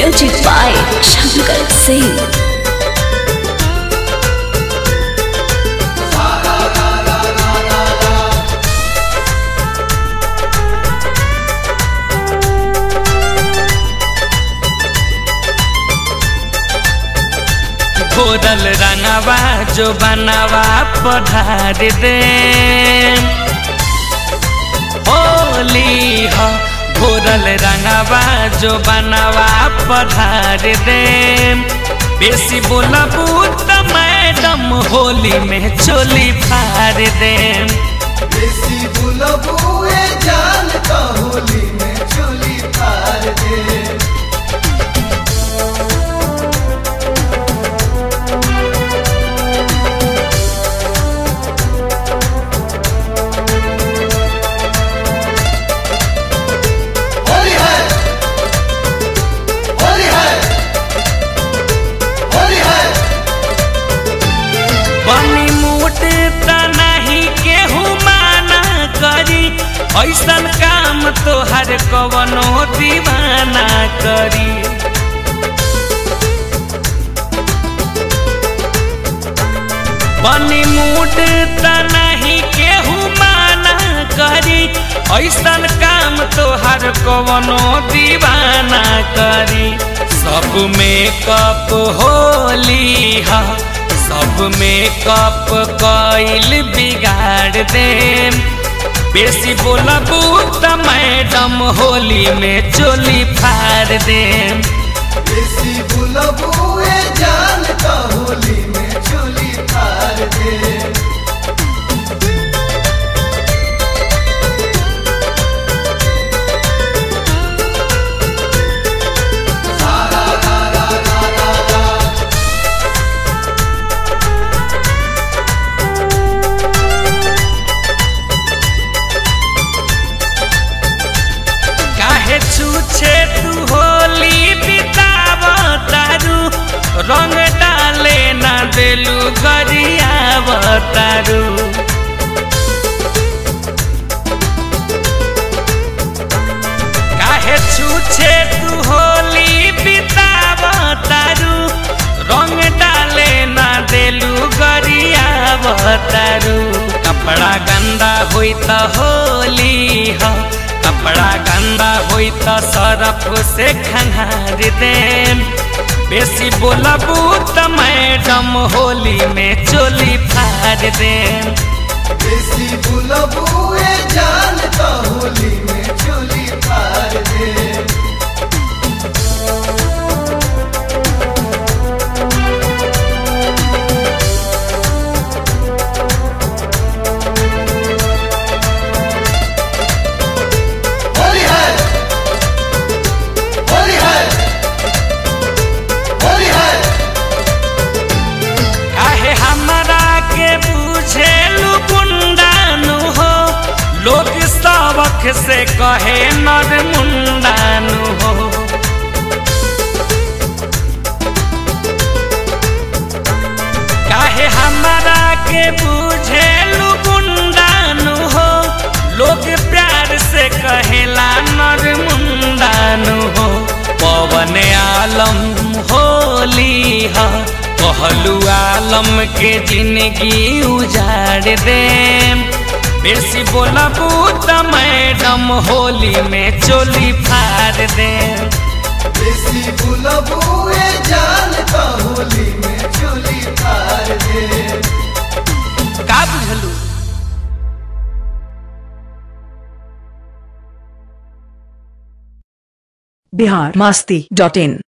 Music by Shankar Singh. घोरल रंगवा जो बनवा पढ़ार दे होली हो घोरल रंगवा जो बनवा पढ़ार दे बेसी बोलबू त मैडम होली में चोली फाड़ दे देसी बुलबुए जान का होली में चोली फाड़ दे होली है होली है होली है बनी मुट त नहीं केहू माना करी ऐसन काम तोहर कवनो दीवाना करी बनी मुट त नहीं केहू माना करी ऐसन काम तोहर कवनो दीवाना करी सब में कप होली हा सब में कप कइल बिगाड़ दे बेसी बोलबू त मैडम होली में चोली फाड़ दे देसी बुलबुए जान का होली में चोली फाड़ दे काहे छूछे तू होली बिताव तारू रंग डाले ना देलू गरियाव तारू काहे छूछे तू होली बिताव तारू रंग डाले ना देलू गरियाव तारू कपड़ा गंदा होई त होली हो कपड़ा गंदा होई त सरफ से खंगार दे बेसी बोलबू त मैडम होली में चोली फाड़ दे देसी बुलबुए जान का होली में चोली फाड़ दे होली है होली है होली है काहे हमरा के बुझेलू गुंडानु हो लोग सबक से कहे नर मुंडानु हो काहे हमरा के बुझेलू गुंडानु हो लोग प्यार से कहेला नर मुंडानु हो पवन आलम होली हा कहलू आलम के जिंदगी उजाड़ दे बेसी बोलबू त मैडम होली में चोली फाड़ दे देसी बुलबुए जान का होली में चोली फाड़ दे का बुझलू बिहार मस्ती डॉट इन